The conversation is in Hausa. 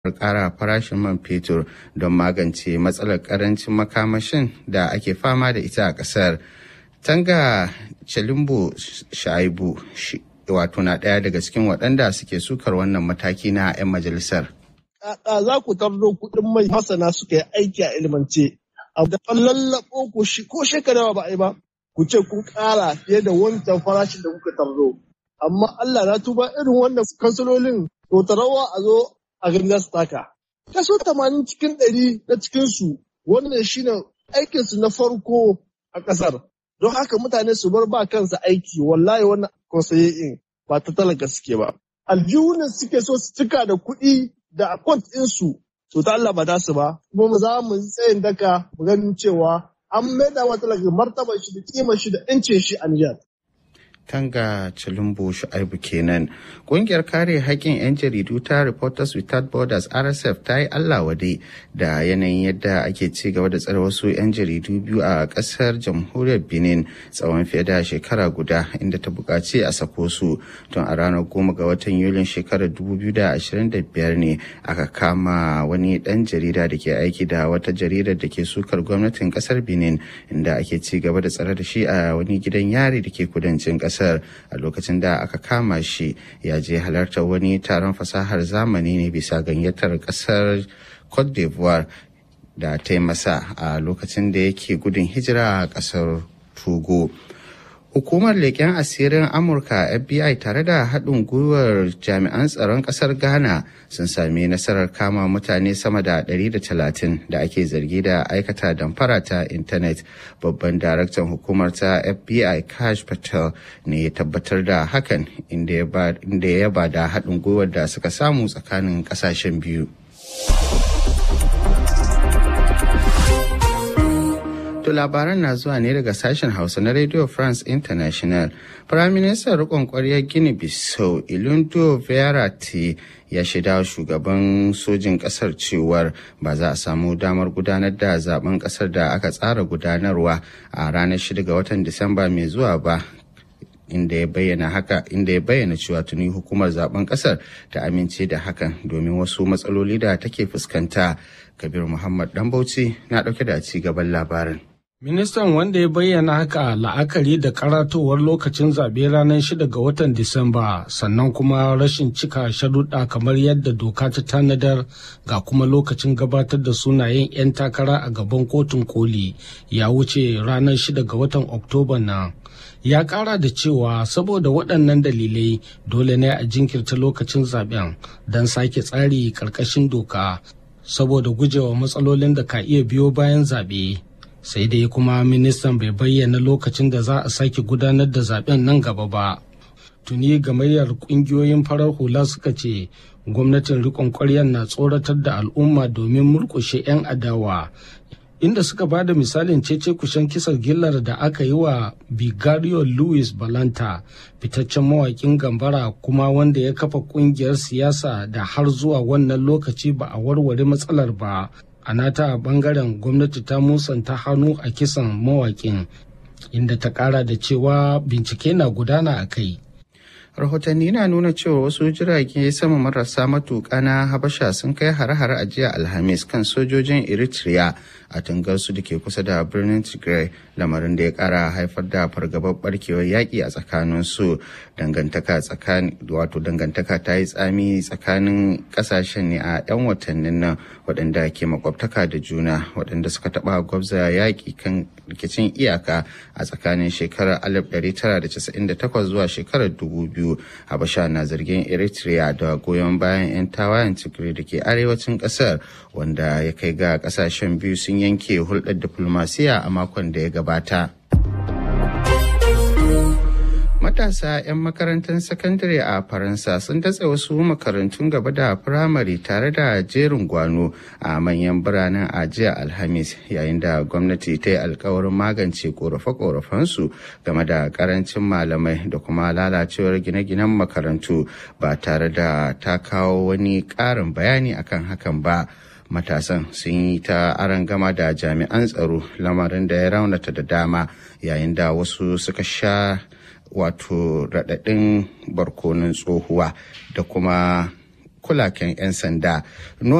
ƙara farashin man fetur don magance matsalar ƙarancin makamashin da ake fama da ita a ƙasar. Tanga Chalimbo Shaibu wato na ɗaya daga cikin waɗanda suke sukar wannan mataki na 'yan majalisar. Kaka za ku tardo kuɗin mai masana suka yi aiki a ilimance. A da lallaɓo ku shi ko shekara ba a yi ba. Ku ce kun ƙara fiye da wancan farashin da kuka tardo. Amma Allah na tuba irin wannan kansilolin to tarawa a zo a gani za su taka. Kaso tamanin cikin ɗari na cikinsu wannan shine aikinsu na farko a ƙasar. Don haka mutane su bar ba kansa aiki wallahi wannan konsaye'in ba ta talaka suke ba. Aljihunan suke so su cika da kuɗi da akwant ɗinsu to ta Allah ba za su ba. Kuma za mu tsayin daka mu ganin cewa an maida wa talaka martabar shi da kimar shi da 'yancin shi a Nijar. Tanga Chilumbo Shu'aibu kenan. Ƙungiyar kare haƙƙin 'yan jaridu ta Reporters Without Borders RSF ta yi Allah wade da yanayin yadda ake ci gaba da tsare wasu 'yan jaridu biyu a ƙasar jamhuriyar Benin tsawon fiye da shekara guda inda ta buƙaci a sako su tun a ranar goma ga watan Yulin shekarar 2025 ne aka kama wani ɗan jarida da ke aiki da wata jaridar da ke sukar gwamnatin ƙasar Benin inda ake ci gaba da tsare da shi a wani gidan yari da ke kudancin ƙasar. kasar a lokacin da aka kama shi ya je halartar wani taron fasahar zamani ne bisa gayyatar kasar cote d'ivoire da ta masa a lokacin da yake gudun hijira a kasar togo Hukumar leƙen asirin Amurka FBI tare da haɗin gwiwar jami'an tsaron ƙasar Ghana sun sami nasarar kama mutane sama da 130 da ake zargi da aikata damfara ta intanet. Babban daraktan hukumar ta FBI Kash Patel ne ya tabbatar da hakan inda ya ba da haɗin gwiwar da suka samu tsakanin ƙasashen biyu. To labaran na zuwa ne daga sashen Hausa na Radio France International. Firaministan rikon kwaryar Gini Bissau Ilundo Verratti ya shaida shugaban sojin kasar cewar ba za a samu damar gudanar da zaben kasar da aka tsara gudanarwa a ranar 6 ga watan Disamba mai zuwa ba inda ya bayyana haka inda ya bayyana cewa tuni hukumar zaben kasar ta amince da hakan domin wasu matsaloli da take fuskanta kabir muhammad dan bauchi na dauke da ci gaban labarin Ministan wanda ya bayyana haka la'akari da karatowar lokacin zaɓe ranar 6 ga watan Disamba sannan kuma rashin cika sharuɗa kamar yadda doka ta tanadar ga kuma lokacin gabatar da sunayen 'yan takara a gaban kotun koli ya wuce ranar 6 ga watan Oktoba nan. Ya ƙara da cewa saboda waɗannan dalilai dole ne a jinkirta lokacin zaɓen don sake tsari ƙarƙashin doka saboda gujewa matsalolin da ka iya biyo bayan zaɓe. sai dai kuma ministan bai bayyana lokacin da za a sake gudanar da zaben nan gaba ba tuni gamayyar kungiyoyin farar hula suka ce gwamnatin rikon ƙwaryar na tsoratar da al'umma domin murƙushe 'yan adawa inda suka ba da misalin cece kushen kisar gillar da aka yi wa bigario louis balanta fitaccen mawakin gambara kuma wanda ya kafa kungiyar siyasa da har zuwa wannan lokaci ba a warware matsalar ba a nata bangaren gwamnati ta musanta hannu a kisan mawakin inda ta kara da cewa bincike na gudana a kai rahotanni na nuna cewa wasu jirage sama marasa matuƙa na habasha sun kai hare-hare a jiya alhamis kan sojojin eritrea a tungarsu da ke kusa da birnin tigray lamarin da ya kara haifar da fargabar barkewar yaƙi a tsakanin su dangantaka tsakanin wato dangantaka ta yi tsami tsakanin ƙasashen ne a 'yan watannin nan waɗanda ke makwabtaka da juna waɗanda suka taɓa gwabza yaƙi kan rikicin iyaka a tsakanin shekarar 1998 zuwa shekarar 2000 habasha na zargin eritrea da goyon bayan 'yan tawayen tigray da ke arewacin ƙasar wanda ya kai ga ƙasashen biyu sun yanke hulɗar diflomasiya a makon da ya gabata. Matasa 'yan makarantar sakandare a Faransa sun datse wasu makarantun gaba da firamare tare da jerin gwano a manyan biranen a jiya Alhamis yayin da gwamnati ta yi alkawarin magance korafe-korafensu game da karancin malamai da kuma lalacewar gine-ginen makarantu ba tare da ta kawo wani ƙarin bayani akan hakan ba. matasan sun yi ta gama da jami'an tsaro lamarin da ya raunata da dama yayin da wasu suka sha wato raɗaɗin barkonin tsohuwa da kuma kulaken 'yan sanda